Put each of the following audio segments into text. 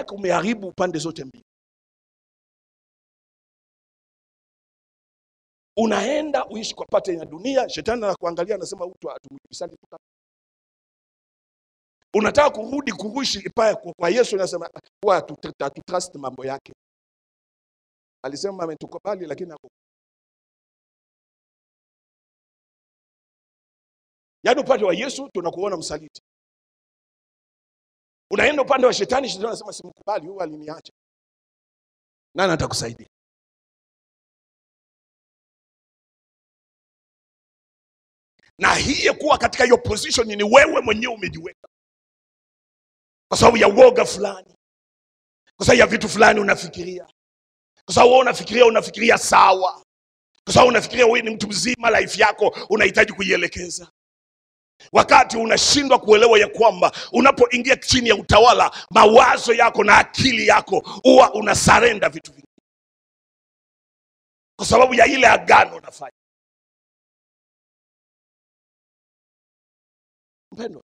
yako umeharibu upande zote mbili. Unaenda uishi kwa pate ya dunia, shetani anakuangalia anasema mtu atumjibisani tu. Unataka kurudi kurushi paya kwa, kwa Yesu, anasema huwa hatu- hatutrust mambo yake. Alisema ametukubali, lakini hako yaani upande wa Yesu tunakuona msaliti, unaenda upande wa shetani, shetani anasema simkubali, huyu aliniacha. Nani atakusaidia? na hii kuwa katika hiyo position ni wewe mwenyewe umejiweka kwa sababu ya uoga fulani, kwa sababu ya vitu fulani unafikiria, kwa sababu wewe unafikiria unafikiria sawa, kwa sababu unafikiria wewe ni mtu mzima, life yako unahitaji kuielekeza, wakati unashindwa kuelewa ya kwamba unapoingia chini ya utawala, mawazo yako na akili yako huwa unasarenda vitu vingi kwa sababu ya ile agano unafanya. Mpendwa,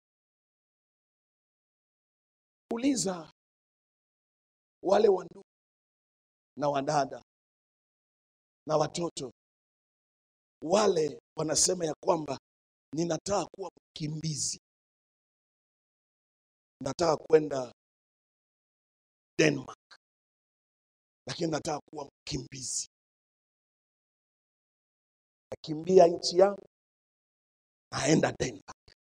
uliza wale wandugu na wadada na watoto wale wanasema ya kwamba ninataka kuwa mkimbizi, nataka kwenda Denmark, lakini nataka kuwa mkimbizi, nakimbia nchi yangu, naenda Denmark.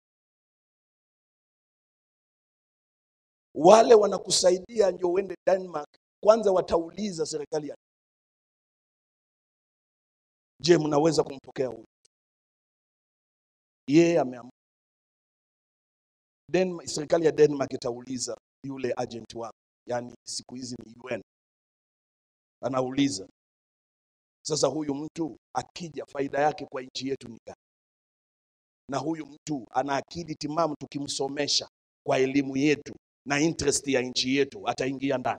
Wale wanakusaidia ndio uende Denmark, kwanza watauliza serikali ya je, mnaweza kumpokea huyu? Yeye ameamua. Denmark, serikali ya Denmark itauliza yule agent wako, yaani siku hizi ni UN, anauliza sasa, huyu mtu akija, faida yake kwa nchi yetu ni gani? Na huyu mtu ana akili timamu, tukimsomesha kwa elimu yetu na interest ya nchi yetu, ataingia ndani.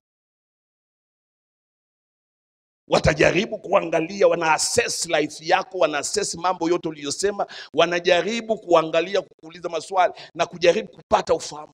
Watajaribu kuangalia, wana assess life yako, wana assess mambo yote uliyosema, wanajaribu kuangalia, kukuuliza maswali na kujaribu kupata ufahamu.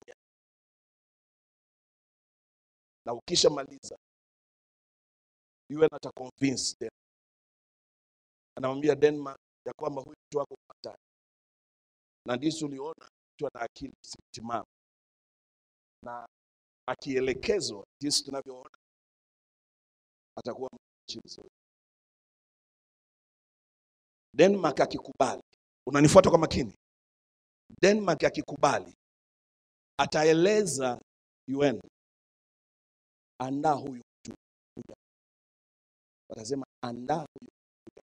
Na ukishamaliza yule ata convince them, anamwambia Denmark ya kwamba huyu mtu wako hatari, na ndisi uliona mtu ana akili timamu na akielekezwa jinsi tunavyoona atakuwa mchi mzuri. Denmark akikubali, unanifuata kwa makini. Denmark akikubali, ataeleza UN, andaa huyu mtu kuja. Watasema andaa huyu kuja.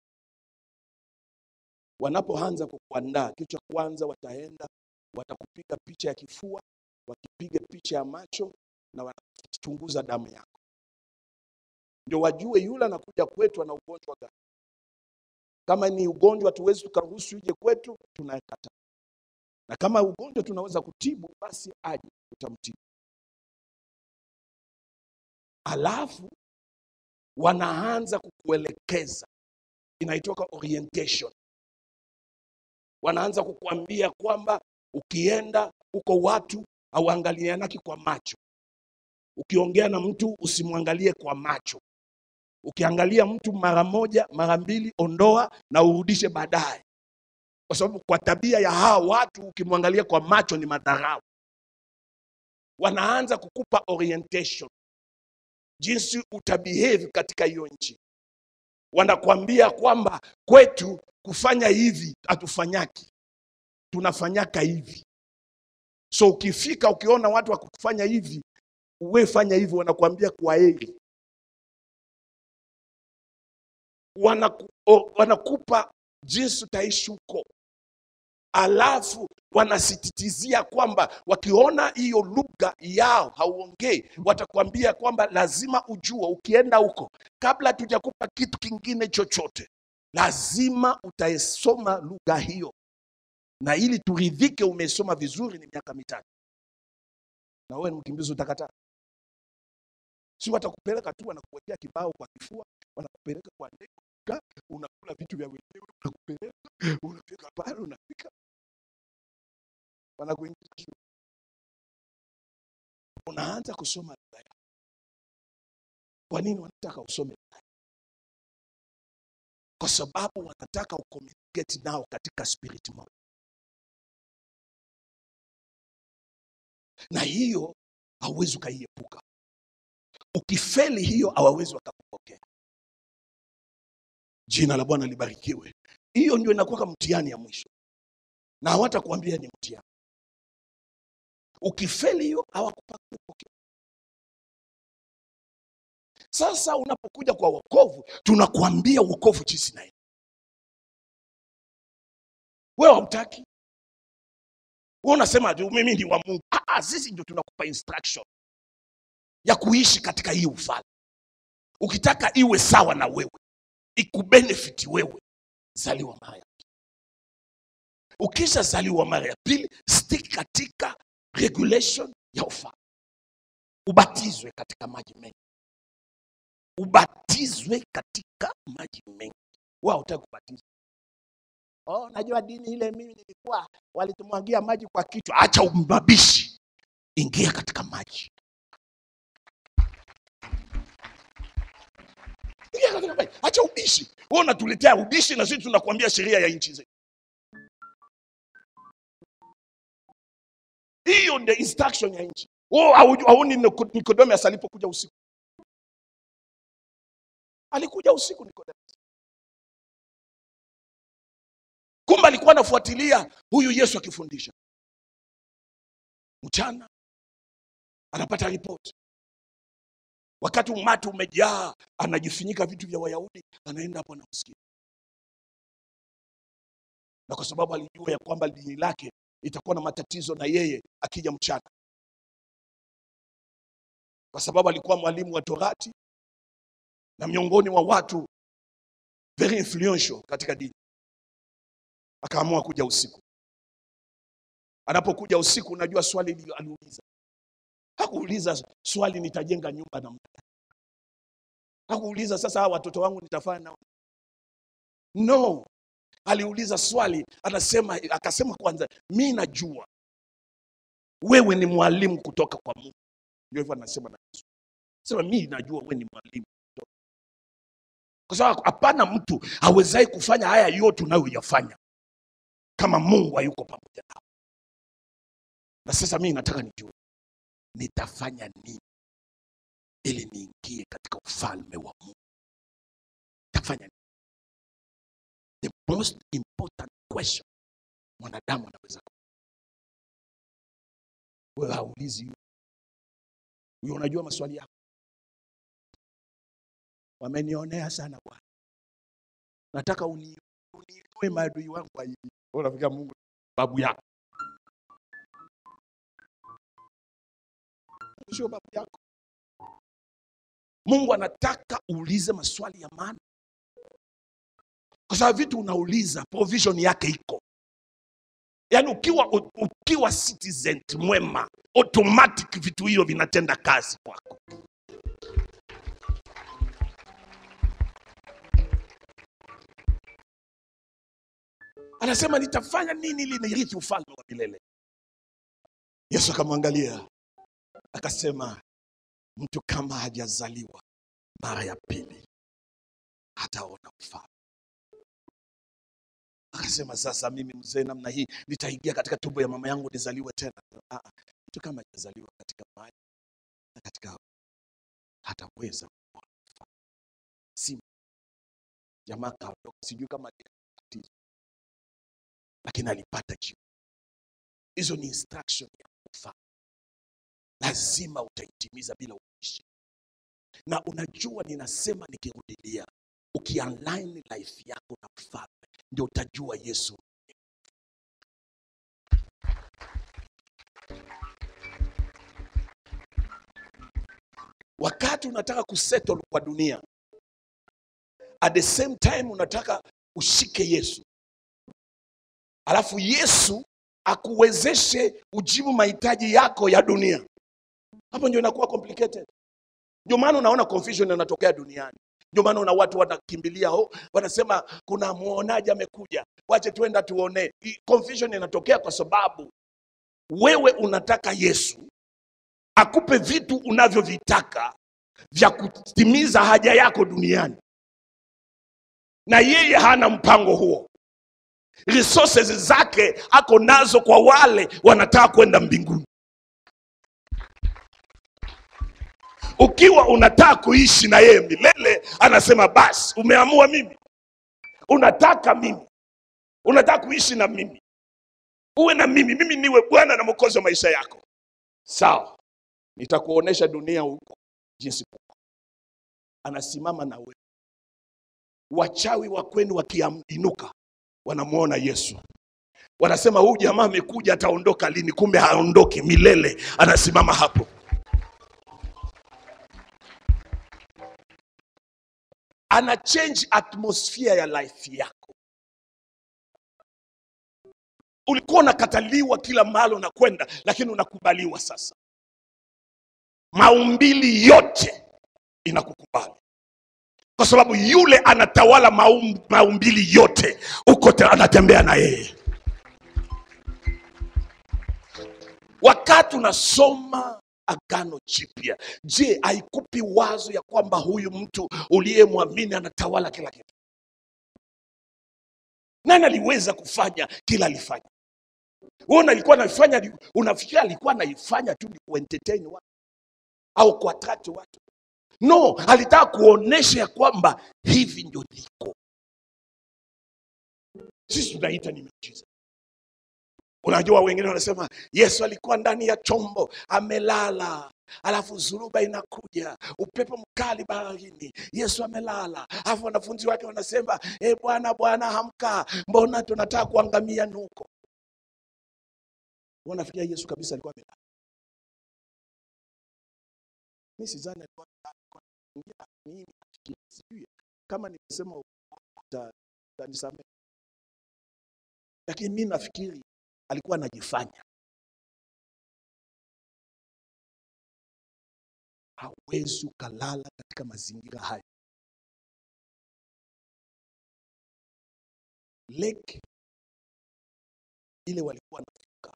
Wanapoanza kukuandaa, kitu cha kwanza wataenda watakupiga picha ya kifua, wakipiga picha ya macho na wanachunguza damu yako, ndio wajue yule anakuja kwetu ana ugonjwa gani. Kama ni ugonjwa tuwezi tukaruhusu ije kwetu, tunakataa. Na kama ugonjwa tunaweza kutibu, basi aje, tutamtibu. Alafu wanaanza kukuelekeza, inaitoka orientation. Wanaanza kukuambia kwamba ukienda huko watu hauangalianaki kwa macho. Ukiongea na mtu usimwangalie kwa macho. Ukiangalia mtu mara moja mara mbili, ondoa na urudishe baadaye, kwa sababu kwa tabia ya hawa watu ukimwangalia kwa macho ni madharau. Wanaanza kukupa orientation jinsi utabehave katika hiyo nchi. Wanakwambia kwamba kwetu kufanya hivi hatufanyaki, tunafanyaka hivi. So ukifika ukiona watu wakufanya hivi, uwe fanya hivi, wanakuambia kwa heri. Wanaku, o- wanakupa jinsi utaishi huko, alafu wanasisitizia kwamba wakiona hiyo lugha yao hauongei, watakwambia kwamba lazima ujue, ukienda huko, kabla tujakupa kitu kingine chochote, lazima utaisoma lugha hiyo, na ili turidhike umesoma vizuri, ni miaka mitatu, na wewe ni mkimbizi, utakataa? Si watakupeleka tu, wanakuwekea kibao kwa kifua, wanakupeleka kwa ndege, unakaa, unakula vitu vya wenyewe, wanakupeleka unafika pale, unafika wanakuingiza shule. wanaanza kusoma lugha yao. Kwa nini wanataka usome lugha yao? Kwa sababu wanataka ucommunicate nao katika spirit moja, na hiyo hauwezi ukaiepuka. Ukifeli hiyo, hawawezi wakakupokea. Jina la Bwana libarikiwe. Hiyo ndio inakuwa mtihani ya mwisho, na hawatakuambia ni mtihani. Ukifeli hiyo, hawakupokea. Sasa unapokuja kwa wokovu, tunakuambia wokovu jinsi na wewe hautaki, wewe unasema tu mimi ni wa Mungu. Ah, ah, sisi ndio tunakupa instruction ya kuishi katika hii ufalme. Ukitaka iwe sawa na wewe, ikubenefit wewe, zaliwa mara ya pili. Ukisha zaliwa mara ya pili, stick katika regulation ya ufalme, ubatizwe katika maji mengi ubatizwe katika maji mengi. Wewe hautaki kubatizwa. Oh, najua dini ile mimi nilikuwa walitumwagia maji kwa kichwa. Acha umbabishi, ingia katika maji, ingia katika maji, acha ubishi. Wewe unatuletea ubishi na sisi tunakuambia sheria ya nchi zetu. Hiyo ndio instruction ya nchi. Wewe hauju- hauoni Niko- Nicodemus alipokuja usiku alikuja usiku Nicodemus. Kumbe alikuwa anafuatilia huyu Yesu akifundisha. Mchana anapata ripoti, wakati umati umejaa, anajifunika vitu vya Wayahudi, anaenda hapo anamsikia, na kwa sababu alijua ya kwamba dini lake itakuwa na matatizo na yeye akija mchana, kwa sababu alikuwa mwalimu wa Torati na miongoni mwa watu very influential katika dini, akaamua kuja usiku. Anapokuja usiku, unajua swali li- aliuliza, hakuuliza swali nitajenga nyumba na mtu, hakuuliza sasa hawa watoto wangu nitafanya nao, no. Aliuliza swali, anasema, akasema kwanza, mi najua wewe ni mwalimu kutoka kwa Mungu. Ndio hivyo anasema na Yesu, sema mi najua wewe ni mwalimu kwa sababu hapana mtu awezaye kufanya haya yote unayoyafanya kama Mungu hayuko pamoja nao. Na sasa mimi nataka nijue nitafanya nini ili niingie katika ufalme wa Mungu. Nitafanya nini? The most important question mwanadamu anaweza ku- wewe haulizi hiyo. Huyo unajua maswali yako. Wamenionea sana Bwana, nataka uni- uniinue maadui wangu wa hivi. Wewe unafikiria Mungu ni babu yako? Sio babu yako. Mungu anataka uulize maswali ya maana, kwa sababu vitu unauliza provision yake iko. Yaani ukiwa ukiwa citizen mwema, automatic vitu hiyo vinatenda kazi kwako. Anasema nitafanya nini ili nirithi ufalme wa milele? Yesu akamwangalia akasema, mtu kama hajazaliwa mara ya pili hataona ufalme. Akasema, sasa mimi mzee namna hii nitaingia katika tumbo ya mama yangu nizaliwe tena? Ah, ah, mtu kama hajazaliwa katika maji na katika hataweza kuona ufalme. Si jamaa kaondoka, sijui kama alibatizwa, lakini alipata jibu. Hizo ni instruction ya ufalme, lazima utaitimiza bila ubishi. Na unajua, ninasema nikirudilia, ukialign life yako na ufalme, ndio utajua Yesu. Wakati unataka kusettle kwa dunia, at the same time unataka ushike Yesu, alafu Yesu akuwezeshe ujibu mahitaji yako ya dunia, hapo ndio inakuwa complicated. Ndio maana unaona confusion inatokea duniani. Ndio maana una watu wanakimbilia ho, wanasema kuna muonaji amekuja, wache tuenda tuone. Confusion inatokea kwa sababu wewe unataka Yesu akupe vitu unavyovitaka vya kutimiza haja yako duniani, na yeye hana mpango huo. Resources zake ako nazo kwa wale wanataka kwenda mbinguni. Ukiwa unataka kuishi na yeye milele, anasema basi, umeamua mimi, unataka mimi, unataka kuishi na mimi, uwe na mimi, mimi niwe Bwana na Mwokozi wa maisha yako, sawa, nitakuonesha dunia huko jinsi kuko. Anasimama na wewe. Wachawi wa kwenu wakiinuka, wanamwona Yesu, wanasema huyu jamaa amekuja, ataondoka lini? Kumbe haondoki milele, anasimama hapo. ana change atmosphere ya life yako. Ulikuwa unakataliwa kila mahali unakwenda, lakini unakubaliwa sasa. Maumbili yote inakukubali kwa sababu yule anatawala maum, maumbili yote, uko te- anatembea na yeye. Wakati unasoma Agano Jipya, je, haikupi wazo ya kwamba huyu mtu uliyemwamini anatawala kila kitu? Nani aliweza kufanya kila alifanya? Wewe alikuwa anafanya, unafikiri alikuwa anaifanya tu ni kuentertain watu au kuattract watu? No, alitaka kuonesha ya kwamba hivi ndio liko. Sisi tunaita ni miujiza. Unajua, wengine wanasema Yesu alikuwa ndani ya chombo amelala, alafu zuruba inakuja, upepo mkali baharini, Yesu amelala, alafu wanafunzi wake wanasema e, Bwana Bwana, hamka, mbona tunataka kuangamia nuko. Wanafikiria Yesu kabisa alikuwa amelala. Mi sidhani alikuwa alikuwa anaingia. Mimi nafikiri, sijui kama nimesema uongo, uta- utanisamehe, lakini mi nafikiri alikuwa anajifanya hawezi ukalala katika mazingira hayo. Lake ile walikuwa navuka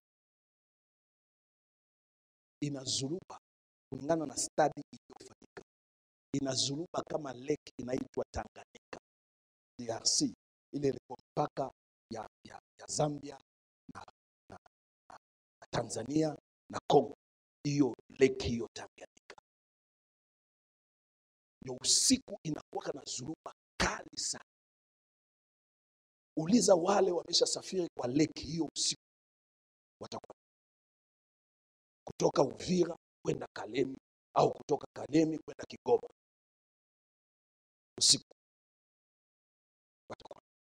inazuruba, kulingana na stadi iliyofanyika, inazuruba kama lake inaitwa Tanganyika DRC, ile ilikuwa mpaka ya, ya, ya Zambia na, na, na, na Tanzania na Congo, hiyo lake hiyo Tanganyika ndio usiku inakuwa na zuruba kali sana. Uliza wale wameshasafiri kwa lake hiyo usiku, watakuwa kutoka Uvira kwenda Kalemi au kutoka Kalemi kwenda Kigoma usiku watakuwa.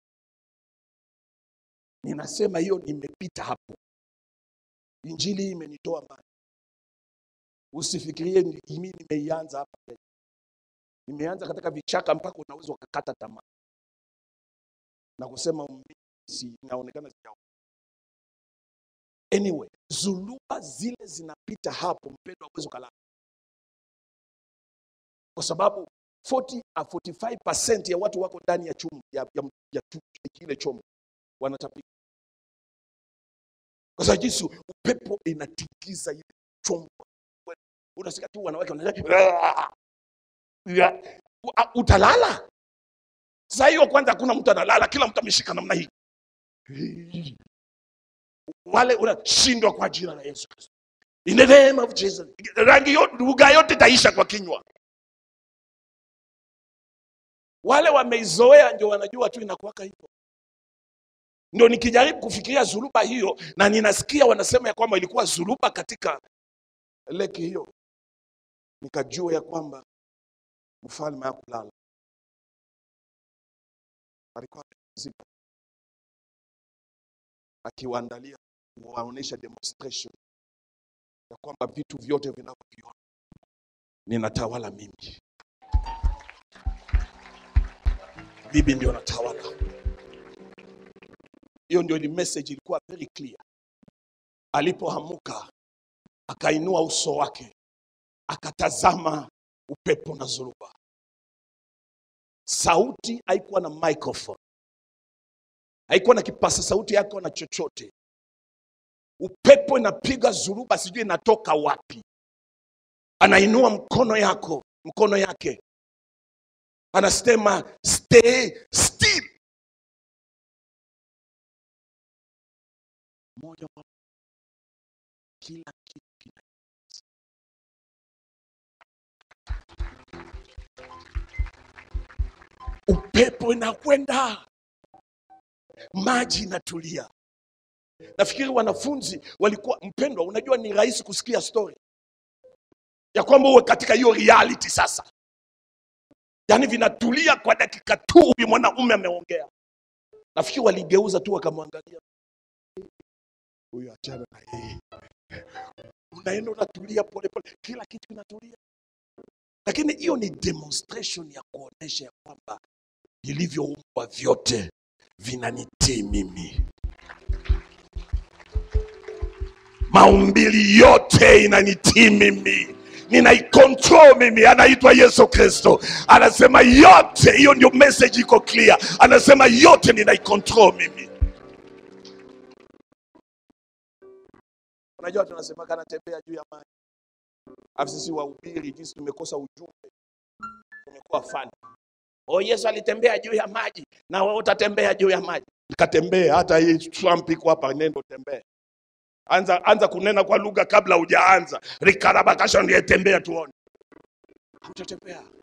Ninasema hiyo, nimepita hapo, injili hii imenitoa mbali. Usifikirie ni- mimi nimeianza hapa Kenya. Nimeanza katika vichaka mpaka unaweza ukakata tamaa na kusema mimi si inaonekana sija. Anyway, zuluba zile zinapita hapo, mpendwa, hauwezi ukalala kwa sababu 40 a 45% ya watu wako ndani ya chumba ya, ya, ya tu- kile chombo wanatapika, kwa sababu jinsi upepo inatikisa ile chombo, unasikia tu wanawake wanasema utalala. Sasa hiyo kwanza, hakuna mtu analala, kila mtu ameshika namna hii, wale unashindwa kwa jina la Yesu Kristo. In the name of Jesus. Rangi yote, lugha yote itaisha kwa kinywa. Wale wameizoea ndio wanajua tu inakuwaka hivyo. Ndio nikijaribu kufikiria zuruba hiyo, na ninasikia wanasema ya kwamba ilikuwa zuruba katika leki hiyo, nikajua ya kwamba mfalme hakulala, alikuwa amepumzika, akiwaandalia kuwaonyesha demonstration ya kwamba vitu vyote vinavyoviona ninatawala mimi, bibi ndio natawala. Hiyo ndio ile message ilikuwa very clear. Alipoamuka akainua uso wake akatazama upepo na zoruba. Sauti haikuwa na microphone, haikuwa na kipasa sauti yako na chochote. Upepo inapiga zuruba, sijui inatoka wapi, anainua mkono yako mkono yake anasema stay still moja kwa kila kitu kina upepo inakwenda maji inatulia nafikiri wanafunzi walikuwa mpendwa unajua ni rahisi kusikia story ya kwamba uwe katika hiyo reality sasa yaani vinatulia kwa dakika tu huyu mwanaume ameongea nafikiri waligeuza tu wakamwangalia huyu achana na yeye unaenda unatulia polepole kila kitu kinatulia lakini hiyo ni demonstration ya kuonesha ya kwamba vilivyoumbwa vyote vinanitii mimi maumbili yote inanitii mimi ninaikontrol mimi anaitwa yesu kristo anasema yote hiyo ndio message iko clear anasema yote ninaikontrol mimi unajua tunasemaga anatembea juu ya maji alafu sisi wahubiri jinsi tumekosa ujumbe tumekuwa fani oh yesu alitembea juu ya maji na wewe utatembea juu ya maji nikatembee hata hii trump iko hapa nendo tembee anza anza kunena kwa lugha kabla hujaanza rikarabakasha ndiye tembea tuone hautatembea